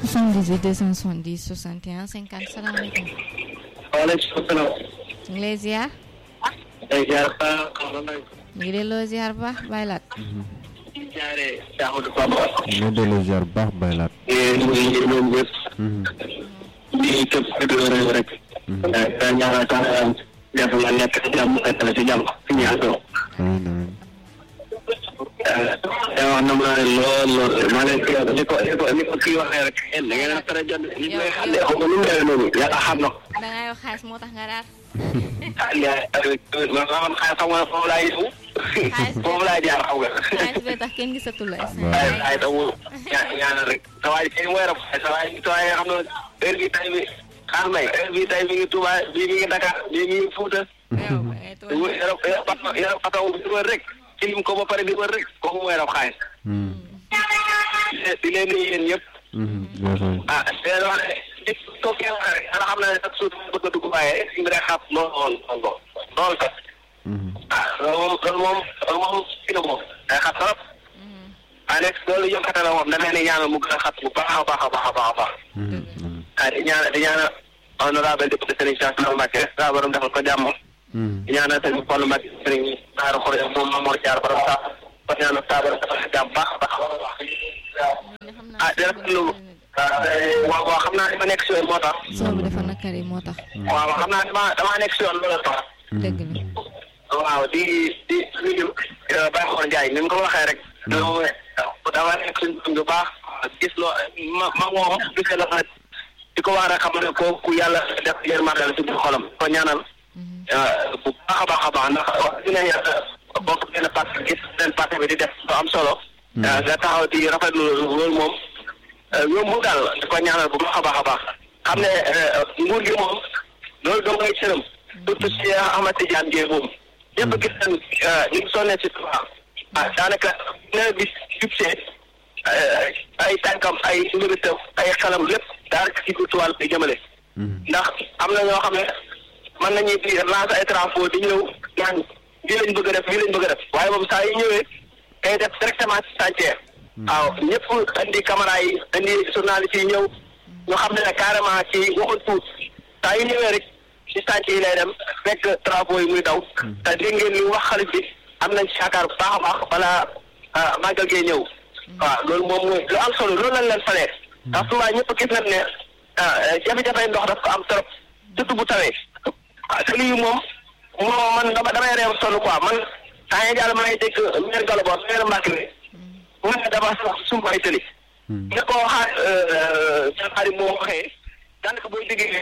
78 270 61 50 salaamaaleykum. waaleykum salaam. ñu ngi lay ziar. day ziar ba xam nga nag. ñu ngi delloo ziar bu baax bàyyi laat. jaare Ahmadou Bamba. ñu delloo ziar bu baax baylaat. ñu ngi ñoom ñëpp. di képp ku di réew rek. daa ñaanal sax def nga nekk ci jàmm fekkale ci jàmm fi ñu àndoo. amiin amiin. te wax na ma ne lool lool maa leen kii ni ko ni ko ni ko kii waxee rek yéen da ngeen a tere jot li may xam ne xam nga nu mu demee noonu yàlla xam na ko. da ngay wax xaalis moo tax nga daal. ah yaa man man xaalis xam nga foofu laay ñëw. foofu laay jaar xam nga. xaalis bee tax kenn gisatul la instant waaye waaye tamit ña ñaanal rek sa waay kii mooy rab sa waay sa waay xam na heure bi tay bi xaar may heure bi tay mi ngi Touba bii mi ngi Dakar bii mi ngi Fouta. yow da ngay toog. yore yore pato yore pato di wër rek kilim ko ba pare di wër rek kooku mooy rab xaalis. di leen nuyu yéen ñëpp. ah te wax ne nit ko kenn wax rek ana xam na ne sax suuf bëgg a dugg waaye si mbir xam lool lool lool lool kat. ah loolu moom loolu moom loolu moom kii na moom day xat trop. ah nekk loolu yokkate la moom da ngay ne ñaanal mu gën a xat bu baax a baax a baax a baax a baax. ah di ñaanal di ñaanal honorable député Serigne Cheikh Sall Mbacké saa borom defal ko jàmm. di ñaanal Serigne Fallou Mbacké Serigne Naaru Xore moom Mamour Diar borom saa ko ñaanal saa borom defal ko jàmm baax a baax a baax. ah di rafetlu waaw waaw xam naa ne ma nekk si yoon moo tax. soo bi dafa nakari moo tax. waaw xam naa ne ma damaa nekk si yoon loolu tax. dëgg la. waaw di di nuyu Baye Xor Ndiaye ni mu ko waxee rek. dama dama nekk suñu bu baax gis loo ma ma moom gisee la fa di ko wax rek xam ne kooku yàlla def yërmande la ci biir xolam ko ñaanal. bu baax a baax a baax ndax wax dina yàlla bokk benn parti gis benn parti bi di def lu am solo. nga taxaw di rafetlu loolu moom yombul daal di ko ñaanal bu baax a baax a baax xam ne nguur gi moom loolu doo ngay cëram surtout si Ahmad Tidiane Dièye moom ñëpp gis nañ ñu ngi sonnee si Touba ah daanaka nawet bi jubsee ay tànkam ay mbiritam ay xelam lépp daanaka ci biir Touba la jëmale ndax am na ñoo xam ne mën nañu di lancer ay travaux di ñëw naan lii lañ bëgg a def lii lañ bëgg a def waaye moom saa yu ñëwee day def directement ci chantier waaw ñëpp indi caméra yi indi journaliste yi ñëw ñu xam ne ne carrément ci waxul tuut saa yu ñëwee rek ci chantier yi lay dem fekk travaux yi muy daw te dégg ngeen li wax xalif bi am nañ ci yaakaar bu baax a baax balaa màggal gee ñëw waaw loolu moom mooy lu am solo loolu lañ leen falee ndax souvent ñëpp gis nañ ne jafe-jafe ndox daf ko am trop surtout bu tawee waaw te lii moom moom man dama damay reew sonn quoi man saa ngi jàll maa ngi dégg maire Gallo maire Mbacke bi mu ne dama sax sumb ay tëli ne ko xaar seen xarit moo waxee daanaka booy déggee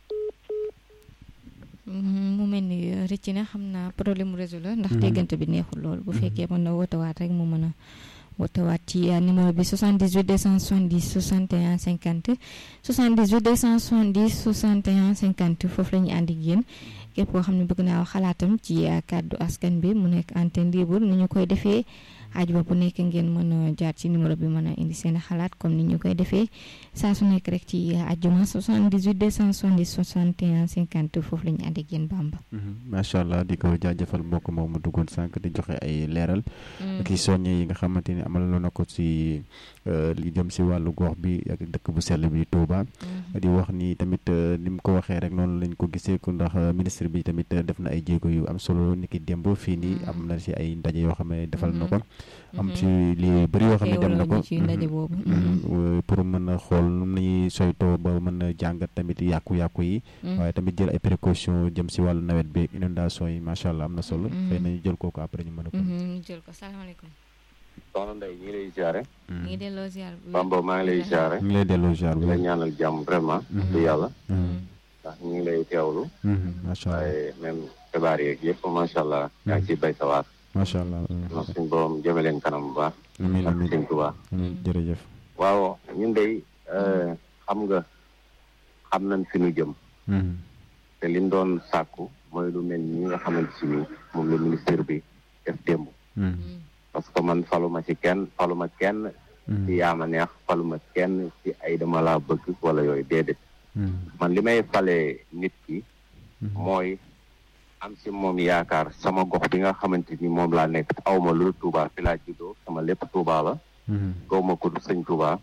mu mel ni rëcc na xam naa problème mu réseau la ndax déggante bi neexul lool bu fekkee mën na wootewaat rek mu mën a wootewaat ci numéro bi 78 270 61 50 78 270 61 50 foofu la ñu ànd ak yéen képp koo xam ne bëgg naa wax xalaatam ci kàddu askan bi mu nekk antenne libre ni ñu koy defee ajuma bu nekk ngeen mën a jaar ci numéro bi mën a indi seen xalaat comme ni ñu koy defee saa su nekk rek ci ajuma 78 270 61 50 foofu la ñu ànd ak yéen Bamba. macha allah di ko jaajëfal mbokk moom mu duggoon sànq di joxe ay leeral. ak i soññe yi nga xamante ni amal na ko si li jëm si wàllu gox bi ak dëkk bu sell bi Touba. di wax ni tamit ni mu ko waxee rek noonu lañ ko gisee ko ndax ministre bi tamit def na ay jéego yu am solo ni ki démb fii nii am na si ay ndaje yoo xam ne defal na ko. am ci li bëri yoo xam ne dem na ko pour mën a xool nu nañuy soytoo ba mën a jàngat tamit yàqu-yàqu yi waaye tamit jël ay précaution jëm si wàllu nawet bi inondation yi macha allah am na solo xëy nañu jël kooku après ñu mën a ko jël ko salaamaaleykum soxna Ndeye ñu ngi lay ziare ñu ngi delloo ziar Bamba maa ngi lay ziare ñu ngi lay delloo ziar di la ñaanal jàmm vraiment du yàlla ndax ñu ngi lay teewlu macha allah waaye même xibaar yeeg yëpp macha allah yaa ngi ciy bay sa waar macha allah ndax suñ borom jëme leen kanam bu baax amiin ak amiin suñ Tuubaa amiin jërëjëf waaw ñun dey xam nga xam nañ fi nu jëm te liñ doon sàkku mooy lu mel ni nga xamante si ni moom la ministère bi def démb parce que man faluma ci kenn faluma kenn ci yaama neex faluma kenn ci ay dama laa bëgg wala yooyu déedéet man li may falee nit ki mooy am ci moom yaakaar sama gox bi nga xamante ni moom laa nekk awma lu Touba fi laa juddoo sama lépp Touba la gaw ma ko du sëñ Touba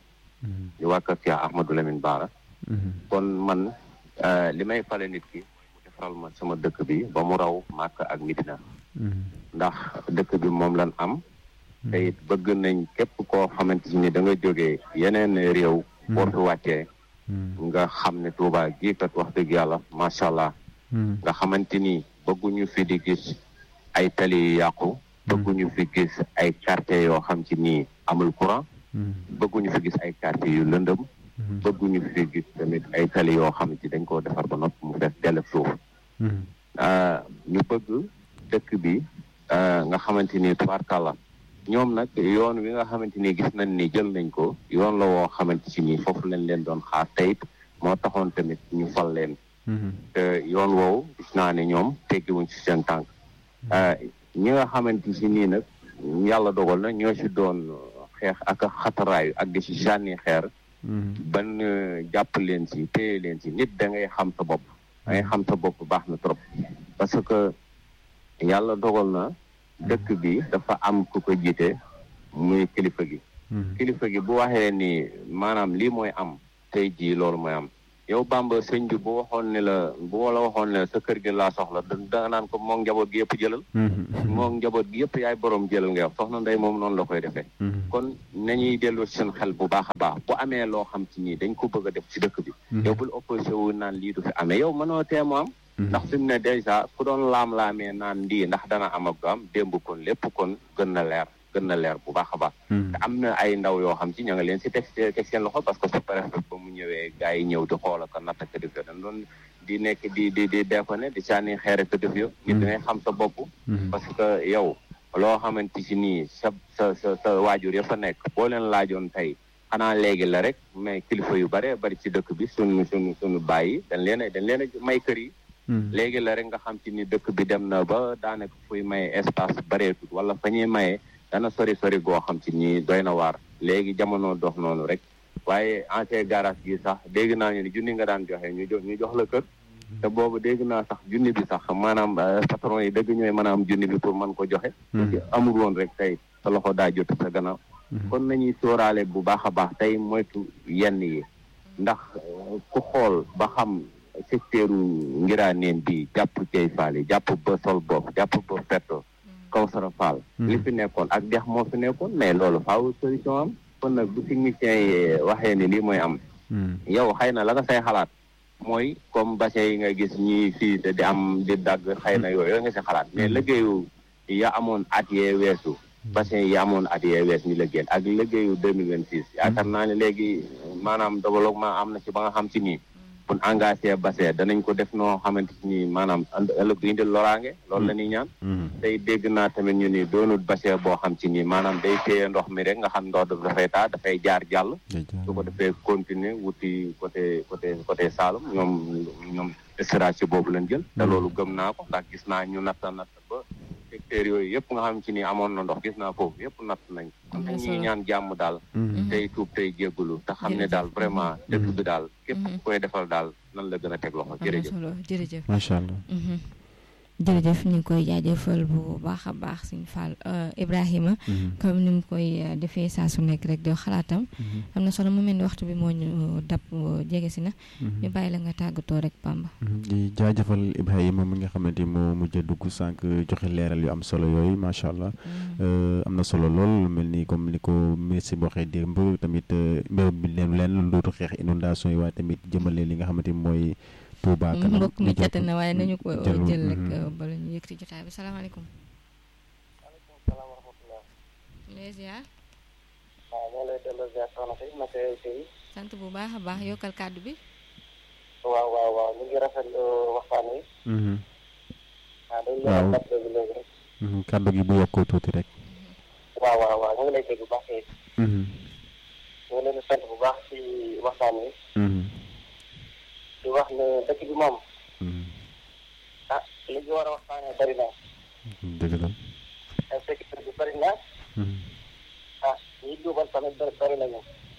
di waa kër Cheikh Ahmadou Lamine Bara kon man li may fale nit ki mu defaral ma sama dëkk bi ba mu raw Màkka ak Medina ndax dëkk bi moom lan am te it bëgg nañ képp koo xamante ni da nga jógee yeneen réew boo fi wàccee nga xam ne Touba gii kat wax dëgg yàlla macha allah nga xamante ni bëgguñu fi di gis ay tali yu yàqu bëgguñu fi gis ay quartier yoo xam ci nii amul courant bëgguñu fi gis ay quartier yu lëndëm bëgguñu fi gis tamit ay tali yoo xam ci dañ koo defar ba noppi mu fees dell suuf ñu bëgg dëkk bi nga xamante ni tubaarkàlla ñoom nag yoon wi nga xamante ni gis nañ ni jël nañ ko yoon la woo xamante si nii foofu lañ leen doon xaar teyit moo taxoon tamit ñu fal leen te yoon woowu gis naa ne ñoom teggiwuñ ci seen tànk ñi nga xamante si nii nag yàlla dogal na ñoo si doon xeex ak xataraayu ak di si sànni xeer ban jàpp leen si téye leen si nit da ngay xam sa bopp da ngay xam sa bopp baax na trop parce que yàlla dogal na dëkk bi dafa am ku ko jiite muy kilifa gi kilifa gi bu waxee ni maanaam lii mooy am tey jii loolu mooy am yow Bamba sëñ bi bu waxoon ne la bu la waxoon ne sa kër gi laa soxla da naan ko moom njaboot gi yëpp jëlal moom njaboot gi yëpp yaay borom jëlal nga wax soxna ndey moom noonu la koy defee kon nañuy delloo seen xel bu baax a baax bu amee loo xam ci nii dañ ko bëgg a def ci dëkk bi yow bul opposé wu naan lii du fi amee yow mënoo teemu am ndax fi mu ne dèjà ku doon laam-laamee naan ndii ndax dana am ak du am démb kon lépp kon gën na leer gën na leer bu baax a baax te am na ay ndaw yoo xam ci ña nga leen si teg teg seen loxo parce que su préfet ba mu ñëwee gars yi ñëw di xool ak natt ak def yo dañ doon di nekk di di di defane di sànni xeer ak def yo nit dangay xam sa bopp parce que yow loo xamante si nii sa sa sa sa waajur ya fa nekk boo leen laajoon tey xanaa léegi la rek mais kilifa yu bare bari ci dëkk bi sunu sunu sunu bàyyi dañ leen a dañ leen a may kër yi léegi la rek nga xam ci ni dëkk bi dem na ba daanaka fuy maye espace bareetut wala fa ñuy maye dana sori sori goo xam ci ni doy na waar léegi jamono dox noonu rek waaye ancien garage gi sax dégg naa ñu ni junni nga daan joxe ñu jox ñu jox la kër te boobu dégg naa sax junni bi sax maanaam patron yi dëgg ñooy mën a am junni bi pour mën ko joxe amul woon rek tey sa loxo daa jot sa gannaaw kon nañuy sóoraale bu baax a baax tey moytu yenn yi ndax ku xool ba xam secteuru ngiraaneen bi jàpp cey faal yi jàpp ba sol bopp jàpp ba fetto Kawsara Fall li fi nekkoon ak dex moo fi nekkoon mais loolu faaw solution am kon nag bu technicien yi waxee ni lii mooy am yow xëy na la nga say xalaat mooy comme bassin yi nga gis ñi fii te di am di dagg xëy na yooyu nga si xalaat mais liggéeyu ya amoon at yee weesu bassin yi amoon at yee wees ñu liggéey ak liggéeyu deux mille vingt six yaakaar naa ne léegi maanaam développement am na ci ba nga xam ci nii pour engagé bassin danañ ko def noo xamante ni maanaam ëllëg du indil loraange loolu la ñuy ñaan tey dégg naa tamit ñu ni doonut bassin boo xam ci nii maanaam day téye ndox mi rek nga xam ndox daf dafay taa dafay jaar jàll su ko defee continuer wuti côté côté côté Saloum ñoom ñoom stratégie boobu lañ jël te loolu gëm naa ko ndax gis naa ñu natta natt ba secteurs yooyu yëpp nga xam ci ni amoon na ndox gis naa foofu yëpp natt nañ kon ñuy ñaan jàmm daal tey tuub tey jéggulu te xam ne daal vraiment dëkk bi daal képp ku koy defal daal nan la gën a teg loxo jërëjëf jërëjëf macha allah jërëjëf ñu ngi koy jaajëfal bu baax a baax suñu Fall Ibrahima comme ni mu koy defee saa su nekk rek doo xalaatam am na solo mu mel ni waxtu bi moo ñu dab jege si na ñu bàyyi la nga tàggatoo rek Bamba di jaajëfal Ibrahima mi nga xamante ni moo mujj a dugg sànq joxe leeral yu am solo yooyu macha allah am na solo lool mel ni comme ni ko ministre bi waxee démb tamit mbéy bi leen leen lu dootu xeex inondation yi waaye tamit jëmale li nga xamante ni mooy Touba kanam mbokk mi jot na waaye nañu ko jël rek bala ñu yëg ci jotaay bi salaamaaleykum. waaleykum salaam wa rahmatulah. les ziar. waaw ñoo lay delloo ziar soxna si naka tey. sant bu baax a baax yokkal kàddu bi. waaw waaw waaw ñu ngi rafetlu waxtaan wi. waaw dañu waaw leen kàddu gi léegi rek. kàddu gi bu yokkoo tuuti rek. waaw waaw waaw ñu ngi lay dégg bu baax tey. ñu ngi leen di sant bu baax ci waxtaan wi. di wax ne dëkk bi moom. ah li ñu war a waxtaanee bari na. dëgg la. insécurité bi bari na. ah ñi duubal tamit bari bari nañu.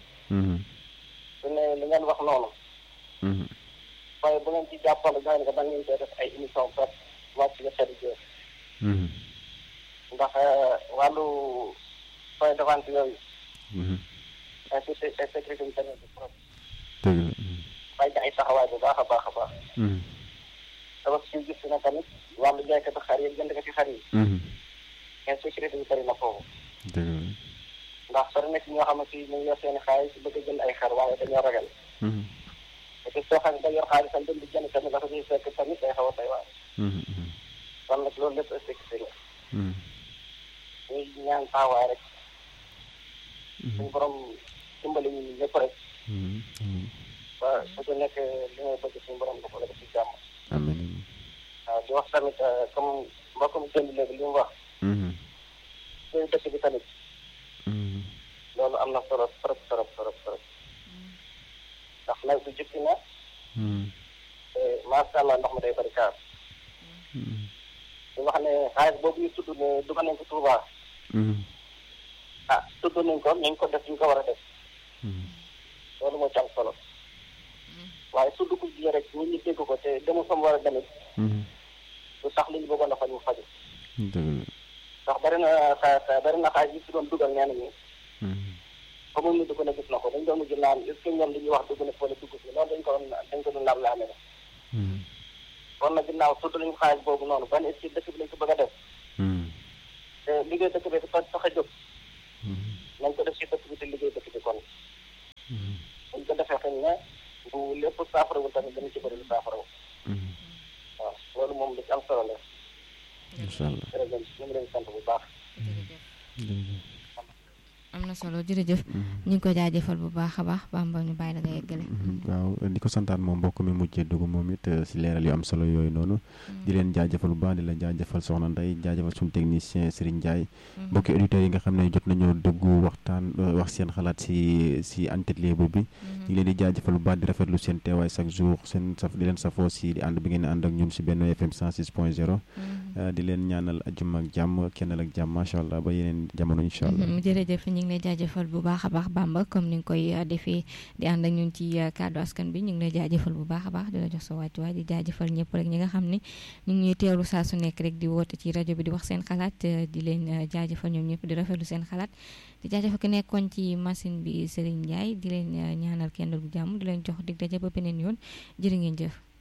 su ne li ngeen wax noonu. waaye bu ngeen ci jàppale daanaka da ngeen koy def ay émission presse wàcc nga xeetu jër. ndax wàllu point de vente yooyu. insécurité insécurité bi tamit bi trop dëgg la bàyyi ay taxawaay bu baax a baax a baax dafa si gis na tamit wàllu jaaykatu xar yi jënd ko ci xar yi insécurité bi bëri na foofu dëgg la ndax sori na ci ñoo xam ne si ñu ngi yor seen xaalis bëgg a jënd ay xar waaye dañoo ragal te soo xam ne da yor xaalisam dem di jënd tamit dafa siy fekk tamit day xaw a tey waar kon nag loolu lépp insécurité la ñuy ñaan taxawaay rek suñu borom dimbali ñu ñëpp rek ba su ko nekk li ngay bëgg suñu borom dafa la def ci jàmm amiin waaw di wax tamit comme mbokkum jënd léegi li mu wax suñu dëkk bi tamit loolu am na solo trop trop trop trop ndax nawet bi jukki na te macha allah ndox mi day bëri kaar di wax ne xaalis boobu ñu tudd ne dugal nañ ko Touba ah tudd nañ ko nañ ko def ñu ko war a def loolu moo ci am solo waaye su dugg ji rek nit ñi dégg ko te demul fa mu war a demit lu tax li ñu bëggoon a faj mu faju dëgg ndax bari na xa bari na xaalis yi si doon dugal nee nañu ba mu ñu dugg na gis na ko dañ doon mujj naan est ce que ñoom li ñuy wax dugg na fële dugg si loolu dañ ko doon dañ ko doon laam laame ne kon nag ginnaaw tudd nañu xaalis boobu noonu ban est ce que dëkk bi lañ ko bëgg a def te liggéey dëkk bi dafa tax a jóg nañ ko def si dëkk bi te liggéey dëkk bi kon buñ ko defee xëy na bu lépp saafarawul tamit dana ci bëri lu saafarawu waaw loolu moom lu ci am solo la incha allah jërëjëf ñu ngi leen sant bu baax am na solo jërëjëf ñu ngi ko jaajëfal bu baax a baax Bamba ñu bàyyi la nga yeggale waaw di ko santaan moom mbokk mi mujjee dugg moom it si leeral yu am solo yooyu noonu di leen jaajëfal bu baax di la jaajëfal soxna Ndeye jaajëfal suñu technicien Serigne Ndiaye mbokki auditeurs yi nga xam ne jot nañoo dugg waxtaan wax seen xalaat si si entretien bu bi ñu ngi leen di jaajëfal bu baax di rafetlu seen teewaay chaque jour seen saf di leen safoo si di ànd bi ngeen ànd ak ñun si benn FM 106 point 0 di leen ñaanal ajjuma ak jàmm kennal ak jàmm macha allah ba yeneen jamono incha allah jërëjëf ñu ngi lay jaajëfal bu baax a baax Bamba comme ni nga koy defee di ànd ak ñun ci kàddu askan bi ñu ngi lay jaajëfal bu baax a baax di la jox sa wàccuwaay di jaajëfal ñëpp rek ñi nga xam ne ñu ngi ñuy teewlu saa su nekk rek di woote ci rajo bi di wax seen xalaat di leen jaajëfal ñoom ñëpp di rafetlu seen xalaat di jaajëfal ki nekkoon ci machine bi Serigne Ndiaye di leen ñaanal kenn bu jàmm di leen jox dig daje ba beneen yoon jërë ngeen jëf